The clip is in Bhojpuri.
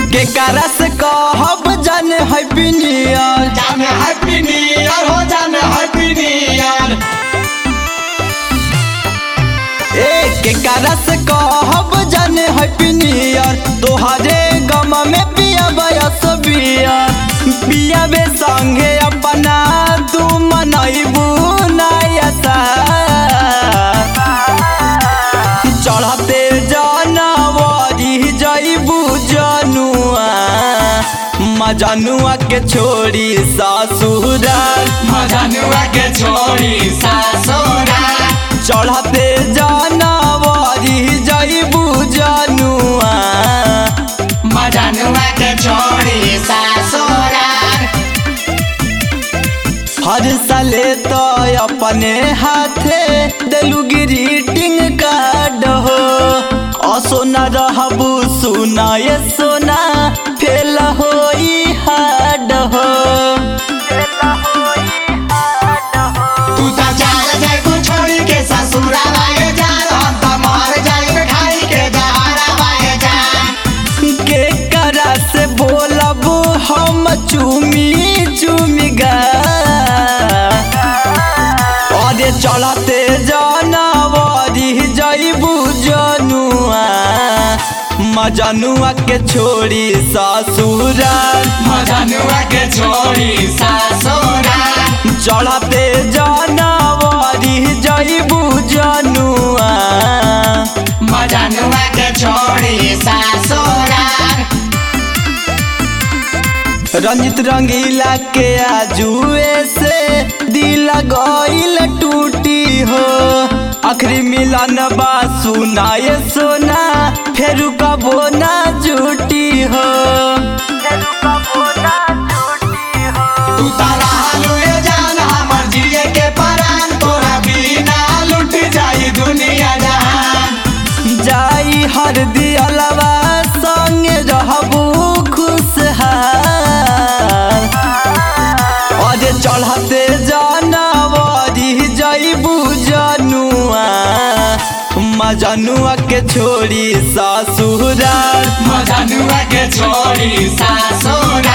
के करा से कहब जाने हैप्पी न्यू ईयर जाने हैप्पी न्यू ईयर हो जाने हैप्पी न्यू ईयर ए के करा से कहब जाने हैप्पी न्यू ईयर तोहरे गम में पिया बयस बियर पिया बे संगे अपना तू मनैबू नयसा चढ़ते जानवरी जैबू जनुआ मजनुआ के छोड़ी ससुराल मजनुआ के छोड़ी सासुरा चढ़ते जानवरी जैबू जनुआ मजनुआ के छोड़ी सासुरा हर साले तो अपने हाथे दिलू ग्रीटिंग कार्ड हो असोना रहबू सुना ये सोना फेल होई हाड हो तू तो चल जाए तू छोड़ी के ससुरा वाए जान हम तो मर जाए खाई के जहरा वाए जान के करा से बोलब हम चुमी चुमी गा अरे चढ़ते जानवरी जैबू जनुआ मजनुआ के छोड़ी ससुराल मजनुआ के छोड़ी सासुरा चढ़ते जानवरी जैबू जनुआ मजनुआ के छोड़ी सासुरा रंजित रंगीला के आजुए से दिल गईल टूटी हो आखिरी मिलन बा सुनाए सोना फेर कबो ना जुटी हो तू तारा हालुए जान हमर जिए के परान तोरा बिना लुट जाई दुनिया जहान जाई हर दियलवा संगे रहबू खुशहाल अरे चढ़ते जानवरी जैबू जनुआ मजनुआ के छोड़ी ससुराल मजनुआ के छोड़ी सासुरा